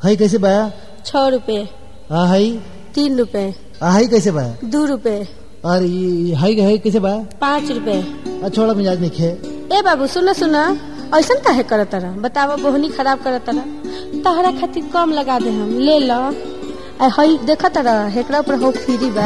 हई कैसे बा छः रुपये आ हई तीन रुपये आ हई कैसे बा दू रुपये और ई हई हई कैसे बा पाँच रुपये आ छोड़ा मिजाज नहीं खे ए बाबू सुना सुना ऐसा काहे करत तारा बतावा बोहनी खराब करत तारा तहरा खातिर कम लगा दे हम ले लो आ हई देखा तारा हेकरा पर हो फ्री बा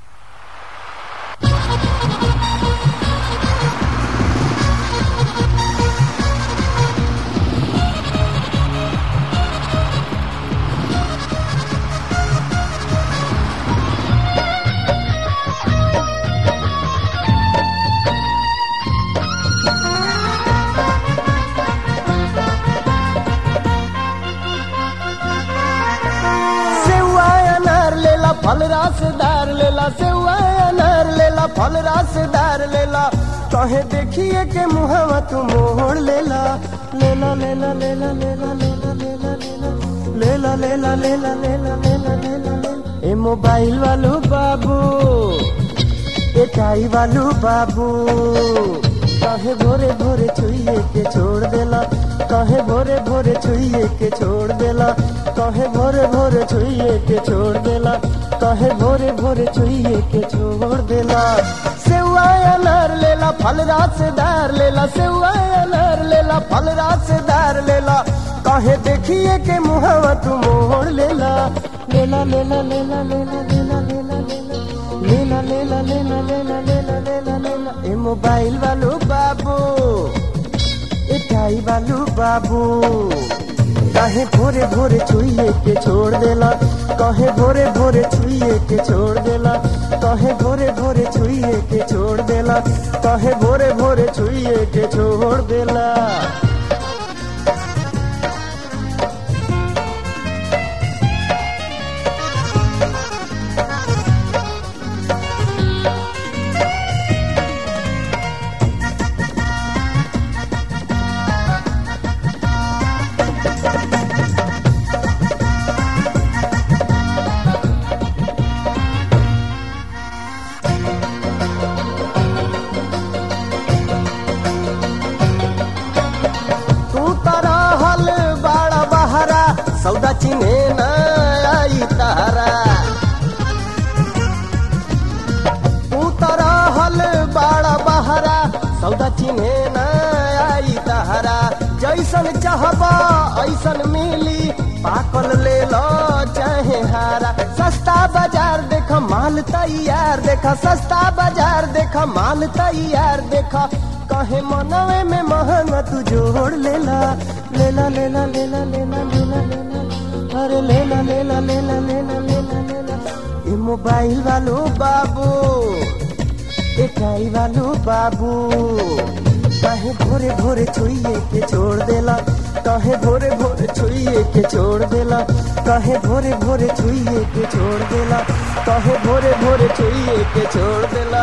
सेवा अनार लेला फल रसदार लेला सेवा अनार लेला फल रसदार लेला कहे देखिए के मुहवा तू मोड़ लेला लेला लेला लेला लेला लेला लेला लेला लेला लेला लेला लेला लेला लेला ए मोबाइल वालो बाबू ए टाई वालो बाबू कहे भोरे भोरे छुइए के छोड़ देला कहे भोरे भोरे छुइए के छोड़ देला कहे भोरे भोरे छुइए के छोड़ देला कहे भोरे भोरे छुइए के छोड़ देला सेवा अनार लेला फल रसदार लेला सेवा अनार लेला फल रसदार लेला कहे देखिए के मुहवा तू मोड़ लेला लेला लेला लेला लेला लेला लेला लेला लेला लेला लेला लेला लेला लेला ए मोबाइल वालो बाबू ए टाई वालो बाबू कहे भोरे भोरे छुइए के छोड़ देला कहे भोरे भोरे छुइए के छोड़ देला कहे भोरे भोरे छुइए के छोड़ देला कहे भोरे भोरे छुइए के छोड़ देला तू तारा हल बाड़ा बहरा सौदा चिन्हे न आई तारा तू तारा हल बाड़ा बहरा सौदा चिन्हे न आई तारा जैसन चाहबा ऐसन मिली पाकल ले लो चाहे हारा सस्ता बाजार देख माल तैयार देखा सस्ता बाजार देख माल तैयार देखा कहे मनवे में महंगा तू जोड़ लेला लेला लेला लेला लेला लेला लेला अरे लेला लेला लेला लेला लेला लेला ए मोबाइल वालो बाबू ए टाई वालो बाबू कहे भोरे भोरे छुइए के छोड़ देला कहे भोरे भोरे छुइए के छोड़ देला कहे भोरे भोरे छुइए के छोड़ देला कहे भोरे भोरे छुइए के छोड़ देला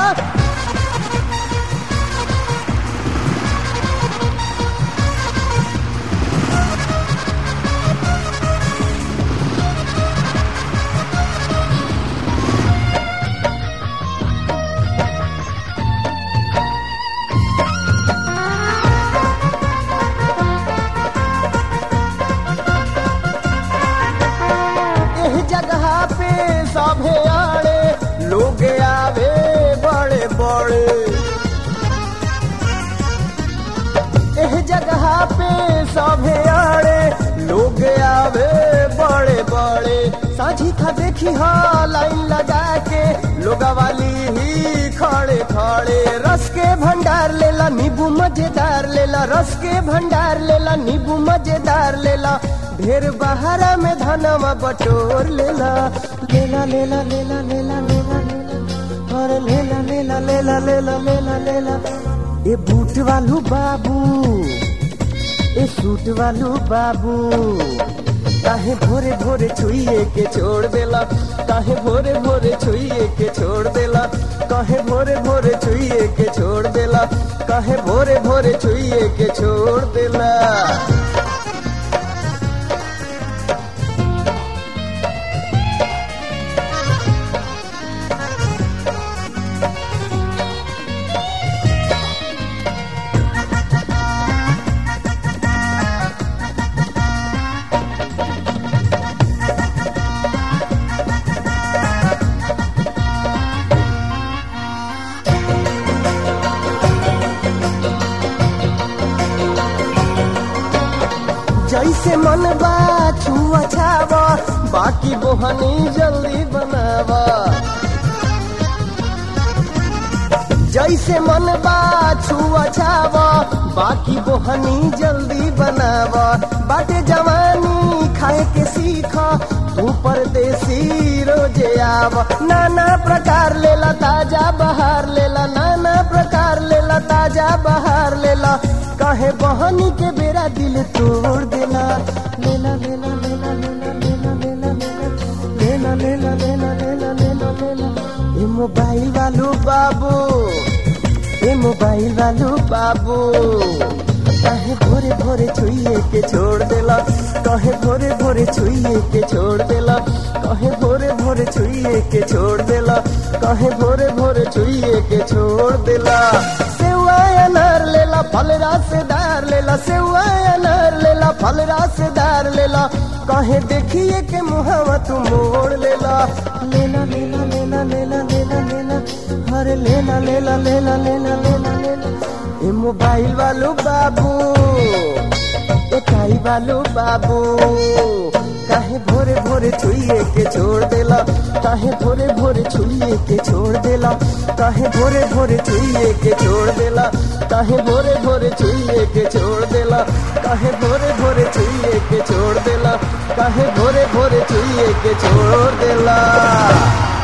एह जगह पे सभे आड़े लोग आवे बड़े बड़े एह जगह पे सभे आड़े लोग आवे बड़े बड़े साझी खा देखी हा लाइन लगा के लोग वाली ही खड़े खड़े रस के भंडार लेला नींबू मजेदार लेला रस के भंडार लेला नींबू मजेदार लेला ढेर बहारा में धनवा बटोर लेला लेला लेला लेला लेला लेला लेला अरे लेला लेला लेला लेला लेला लेला ए बूट वालू बाबू ए सूट वालू बाबू काहे भोरे भोरे छुइए के छोड़ देला काहे भोरे भोरे छुइए के छोड़ देला काहे भोरे भोरे छुइए के छोड़ देला काहे भोरे भोरे छुइए के छोड़ देला जैसे मन बा छुआ छावा बाकी बोहनी जल्दी बनावा जैसे मन बा छुआ छावा बाकी बोहनी जल्दी बनावा बाटे जवानी खाए के सीख तू परदेसी रोजे आव नाना प्रकार लेला ताजा बहार लेला नाना प्रकार लेला ताजा बहार लेला कहे बहनी के बेरा दिल तोड़ देला लेला लेला लेला लेला लेला लेला लेला लेला लेला लेला लेला लेला ए मोबाइल वालू बाबू ए मोबाइल वालू बाबू कहे भोरे भोरे छुइए के छोड़ देला कहे भोरे भोरे छुइए के छोड़ देला कहे भोरे भोरे छुइए के छोड़ देला कहे भोरे भोरे छुइए के छोड़ देला सेवा अनार लेला फल रसदार लेला सेवा अनार लेला फल रसदार लेला कहे देखिए के मुहावा तू मोड़ लेला लेला लेला लेला लेला लेला लेला अरे लेला लेला लेला लेला लेला लेला ए मोबाइल वालो बाबू ए काई वालो बाबू काहे भोरे भोरे छुइए के छोड़ देला काहे भोरे भोरे छुइए के छोड़ देला काहे भोरे भोरे छुइए के छोड़ देला काहे भोरे भोरे छुइए के छोड़ देला काहे भोरे भोरे छुइए के छोड़ देला काहे भोरे भोरे छुइए के छोड़ देला